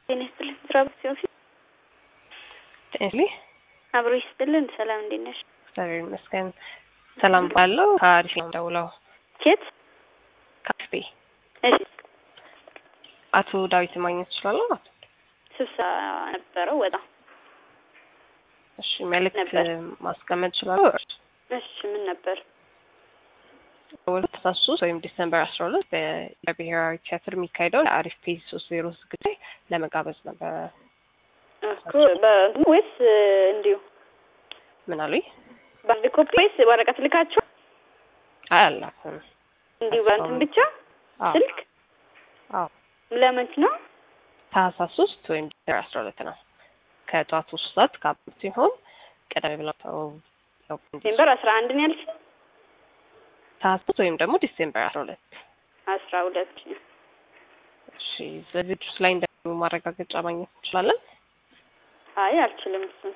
ጤና ይስጥልን። ስራ ሲሆን ጤንስሊ አብሮ ይስጥልን። ሰላም እንዴት ነሽ? እግዚአብሔር ይመስገን ሰላም ባለው ከአሪፍ ነው ደውለው ኬት ካፌ እሺ፣ አቶ ዳዊት ማግኘት ይችላለሁ? ስብሰባ ነበረው ወጣ። እሺ መልዕክት ነበር። ማስቀመጥ ይችላለሁ? እሺ ምን ነበር? በሁለት አስራ ሶስት ወይም ዲሰምበር አስራ ሁለት በብሔራዊ ቲያትር የሚካሄደው የአሪፍ ፔጅ ሶስት ዜሮ ዝግጅት ላይ ለመጋበዝ ነበረ። እኮ በእንትኑ ወይስ እንዲሁ ምን አሉኝ? በአንድ ኮፒ ወይስ ወረቀት ልካችሁ አይ አላኩም። እንዲሁ በእንትን ብቻ አዎ ስልክ አዎ ለመች ነው? ታህሳስ ሶስት ወይም ዲሰምበር አስራ ሁለት ነው ከጠዋቱ ሶስት ሰዓት ከአምስት ሲሆን ቀደም ብለው ተው ያው ዲሴምበር አስራ አንድ ነው ያልሽ? ታህሳስ ወይም ደግሞ ዲሴምበር አስራ ሁለት አስራ ሁለት እሺ ዝግጅቱ ላይ እንደሚሁ ማረጋገጫ ማግኘት እንችላለን? አይ አልችልም። እሱን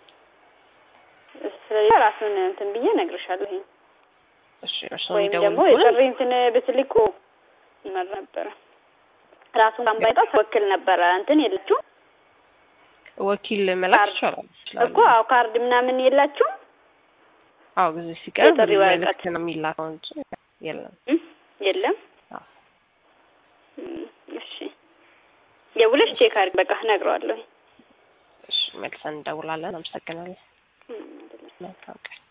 ስለዚህ ራሱን እንትን ብዬ እነግርሻለሁ። ይሄን እሺ እርስዎ ወይም የሚደውሉ ደግሞ ከሆነ የጥሪ እንትን ብትልኩ ይመር ነበረ። ራሱን ባንባይጣ ወክል ነበረ እንትን የለችው ወኪል መላክ ካርድ ይቻላል ይችላሉ። እኮ አዎ፣ ካርድ ምናምን የላችሁም? አዎ ጊዜ ሲቀርብ የጥሪ ወረቀት መልዕክት ነው የሚላከው እንጂ የለም። እም? የለም። አዎ እም፣ እሺ የውለሽ ቼክ አድርግ። በቃ እነግረዋለሁ። እሺ መልሰን እንደውላለን። አመሰግናለን። እም፣ አይደለም። መልካም ቀን